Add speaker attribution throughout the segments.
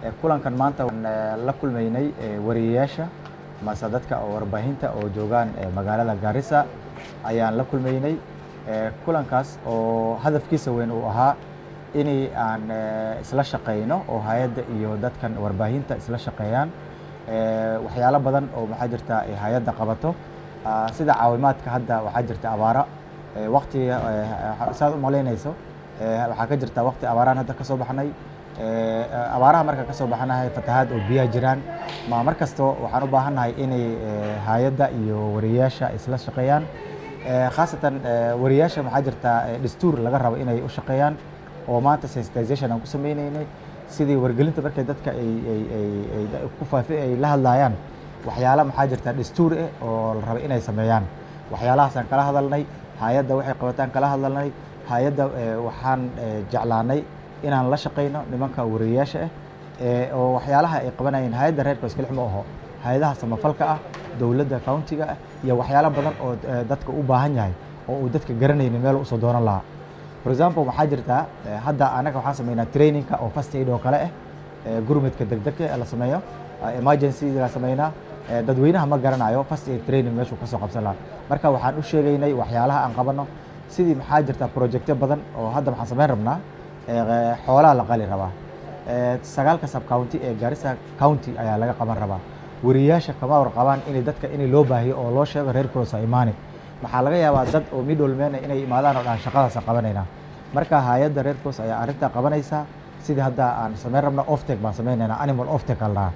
Speaker 1: kulankan maanta waan la kulmaynay wariyeyaasha mase dadka oo warbaahinta oo joogaan magaalada Garissa ayaan la kulmaynay kulankaas oo hadafkiisa weyn uu ahaa inay aan isla shaqeyno oo hay'adda iyo dadkan warbaahinta isla shaqeeyaan waxyaalo badan oo maxaa jirta hay'adda qabato sida caawimaadka hadda waxaa jirta abaara waqtiga saad u malaynayso waxaa ka jirta waqti abaaraan hadda ka soo baxnay abaaraha marka ka soo baxanahay fatahaad oo biyaha jiraan ma mar kasto waxaan u baahannahay inay hay'adda iyo wariyeyaasha isla shaqeeyaan khaasatan wariyeyaasha maxaa jirta dastuur laga rabo inay u shaqeeyaan oo maanta sensitization aan ku sameynaynay sidii wargelinta markay dadka ay ay ku faafi ay la hadlayaan waxyaala maxaa jirta dastuur eh oo la rabo inay sameeyaan waxyaalahaasaan kala hadalnay hay'adda waxay qabataan kala hadalnay hay'adda waxaan jeclaanay inaan la shaqeyno nimanka wariyeyaasha ah oo waxyaalaha ay qabanayeen hay'adda reerka iskale ma aho hay'adaha samafalka ah dowladda countiga ah iyo waxyaalo badan oo dadka u baahan yahay oo uu dadka garanaynin meel usoo doonan lahaa for example waxaa jirta hadda anaga waxaan sameynaa trainingka oo first aid oo kale ah gurmudka degdegka la sameeyo emergency la sameynaa dadweynaha ma garanayo first aid training meeshuu kasoo qabsan lahaa marka waxaan u sheegaynay waxyaalaha aan qabano sidii maxaa jirta projectyo badan oo hadda waxaan sameyn rabnaa xoolaha la qali rabaa sagaalka sub county ee Garissa county ayaa laga qaban rabaa wariyeyaasha kama warqabaan inay dadka inay loo baahiyo oo loo sheego reer cross imaani waxaa laga yaabaa dad oo middlemen inay imaadaan oo dhan shaqadaas qabanaynaa marka hay'adda reer cross ayaa arrintaa qabanaysa sidii hadda aan sameyn rabna oftek baan sameynaynaa animal oftek al dhahaa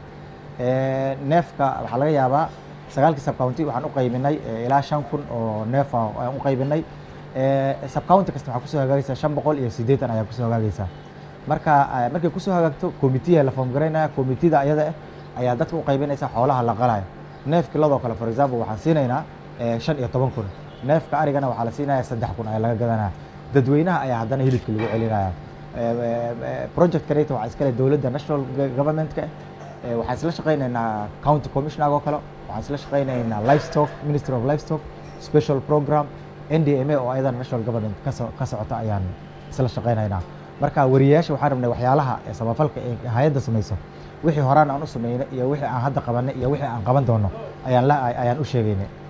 Speaker 1: neefka waxaa laga yaabaa sagaalkii sub county waxaan u qaybinay ilaa shan kun oo neef aan u qaybinay sub county kasta waxaa kusoo hagaagaysaa shan boqol iyo siddeetan ayaa kusoo hagaagaysaa marka markay kusoo hagaagto committee la form garaynaya committeeda ayada ah ayaa dadka u qaybinaysa xoolaha la qalayo neef kiladoo kale for example waxaan siinaynaa shan iyo toban kun neefka arigana waxaa la siinaya saddex kun ayaa laga gadanaya dadweynaha ayaa haddana hilibka lagu celinaya project kaneta waxaa iskale dowladda national governmentka waxaan isla shaqaynaynaa county commissioner oo kale waxaan isla shaqaynaynaa livestock ministry of livestock special program ndma oo ayadana national government ka socota ayaan isla shaqaynaynaa marka wariyeyaasha waxaan rabnay waxyaalaha samafalka ee hay'adda samayso wixii horaan aan u sameynay iyo wixii aan hadda qabanay iyo wixii aan qaban doono ayaan ayaan u sheegaynay